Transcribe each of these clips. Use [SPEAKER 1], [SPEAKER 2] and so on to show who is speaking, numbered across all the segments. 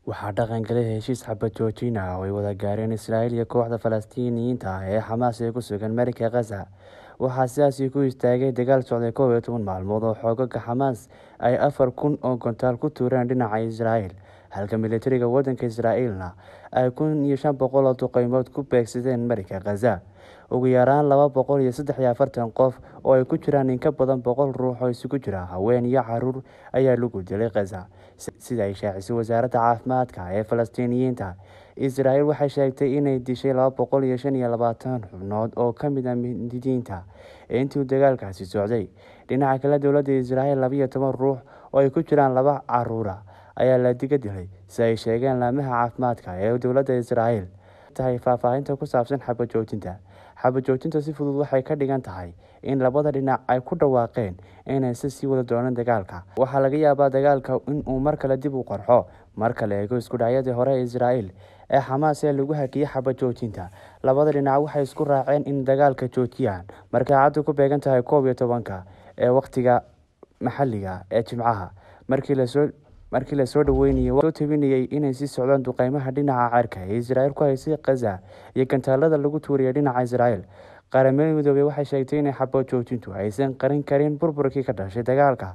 [SPEAKER 1] waxaa dhaqan galay heshiis xabad joojin ah oo ay wada gaareen israa'iil iyo kooxda falastiiniyiinta ah ee xamaas ee ku sugan marinka khaza waxaa sidaasi ku istaagay dagaal socday koob iyo toban maalmood oo xoogaga xamaas ay afar kun oo gontaal ku tuureen dhinaca israa'iil halka militariga waddanka israa'iilna ay kun iyo shan boqol oo duqeymood ku beegsadeen marinka khaza ugu yaraan laba boqol iyo saddex iyo afartan qof oo ay ku jiraan in ka badan boqol ruux oo isugu jira haween iyo caruur ayaa lagu dilay khaza sida ay shaacisay wasaaradda caafimaadka ee falastiiniyiinta israa'iil waxay sheegtay inay dishay laba boqol iyo shan iyo labaatan xubnood oo ka mid ah mindidiinta intii dagaalkaasi socday dhinaca kale dowladda israa'iil labiyo toban ruux oo ay ku jiraan laba caruura ayaa la diga dilay si ay sheegeen laamaha caafimaadka ee dowladda israa'iil tahay faahfaahinta ku saabsan xabad joojinta xabad joojinta si fudud waxay ka dhigan tahay in labada dhinac ay ku dhawaaqeen inaysan sii wada doonan dagaalka waxaa laga yaabaa dagaalka inuu mar kale dib u qarxo marka la eego isku dhacyadii hore ee israa'iil ee xamaas ee lagu hakiyey xabad joojinta labada dhinac waxay isku raaceen in dagaalka joojiyaan markay caddu ku beegan tahay koob iyo tobanka ee wakhtiga maxalliga ee jimcaha markii lasoo markii lasoo dhaweynayay soo tabinayay inay sii socdaan duqeymaha dhinaca ceerka ee israa'iil ku haysay khaza iyo gantaalada lagu tuuriyay dhinaca israa'iil qaramada midoobey waxay sheegtay inay xabad joojintu aysan qarin karin burburkii ka dhashay dagaalka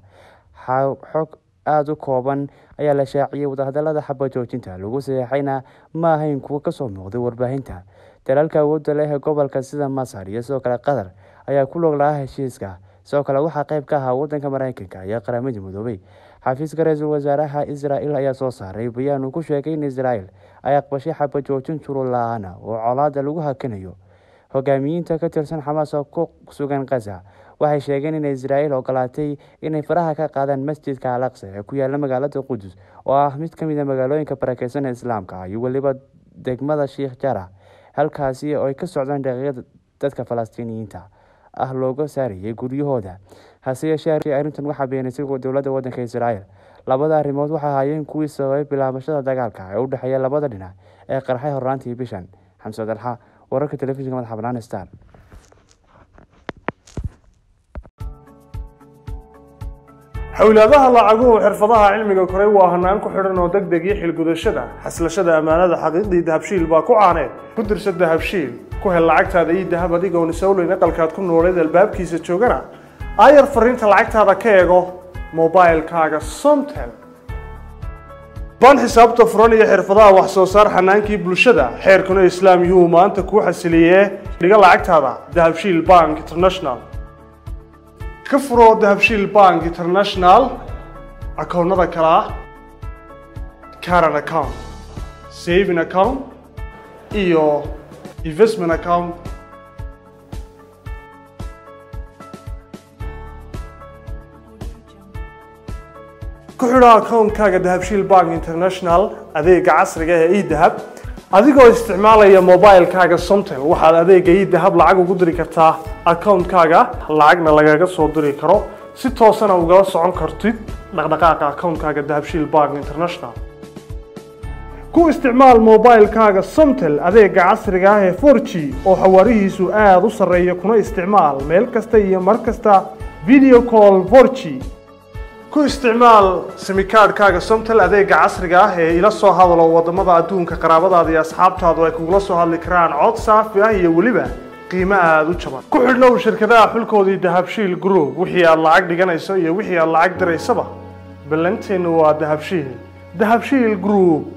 [SPEAKER 1] xog aada u kooban ayaa la shaaciyey wadahadalada xabad joojinta lagu saxeixayna ma ahayn kuwo kasoo muuqday warbaahinta dalalka awoodda leh ee gobolka sida masar iyo sidoo kale qatar ayaa ku log lahaa heshiiska sidoo kale waxaa qayb ka ahaa wadanka mareykanka iyo qaramada midoobey xafiiska ra-iisul wasaaraha israa'iil ayaa soo saaray bayaan uu ku sheegay in israa'iil ay aqbashay xabad joojin shurud la-aana oo colaada lagu hakanayo hogaamiyiinta ka tirsan xamaas oo ku sugan khaza waxay sheegeen in israa'iil ogolaatay inay faraha ka qaadaan masjidka alaqsa ee ku yaala magaalada qudus oo ah mid ka mid a magaalooyinka barakeysan ee islaamka iyo weliba degmada sheikh jara halkaasi oo ay ka socdaan daqiiqada dadka falastiiniyiinta ah looga saarayay guryahooda hase yeeshee arrintan waxaa beenisay dowladda waddanka israa'iil labada arrimood waxay ahaayeen kuwii sababay bilaabashada dagaalka ee u dhexeeya labada dhinac ee qarxay horraantii bishan xamse dalxa wararka telefishinka madaxa banaan star
[SPEAKER 2] xowlaadaha lacaguhu xirfadaha cilmiga koray waa hanaan ku xidhan oo deg deg iyo xilgudashada xaslashada ammaanada xaqiiqdii dahabshiil baa ku caaneed ku dirsa dahabshiil ku hel lacagtaada iyo dahab adigoon isowleyn aqalkaad ku nooleed albaabkiisa joogana aayar fariinta lacagtaada ka eego mobilkaaga somtel baan xisaabta furan iyo xirfadaha wax soo saar xanaankii bulshada xeerkuna islaam yuhu maanta kuu xasiliyee dhiga lacagtaada dahabshiil bank international ka furo dahabshiil bank international akoonnada kale ah caran account saving account iyo investment account ku xidho akoonkaaga dahabshiil bank international adeega casriga ee edahab adigoo isticmaalaya mobilkaaga somtel waxaad adeega edahab lacag ugu diri kartaa akoonkaaga lacagna lagaga soo diri karo si toosana ugala socon kartid dhaqdhaqaaqa akoonkaaga dahabshiil bank international ku isticmaal mobilkaaga somtel adeega casriga ah ee for g oo xawaarihiisu aada u sarreeya kuna isticmaal meel kasta iyo mar kasta video call for g ku isticmaal simikaadhkaaga somtel adeega casriga ah ee ila soo hadalo wadamada adduunka qaraabadaada iyo asxaabtaadu ay kugula soo hadli karaan cod saafi ah iyo weliba qiimo aada u jaban ku xidhnow shirkadaha xulkoodii dahabshiil group wixii aad lacag dhiganayso iyo wixii aad lacag diraysaba ballanteennu waa dahabshiil dahabshiil group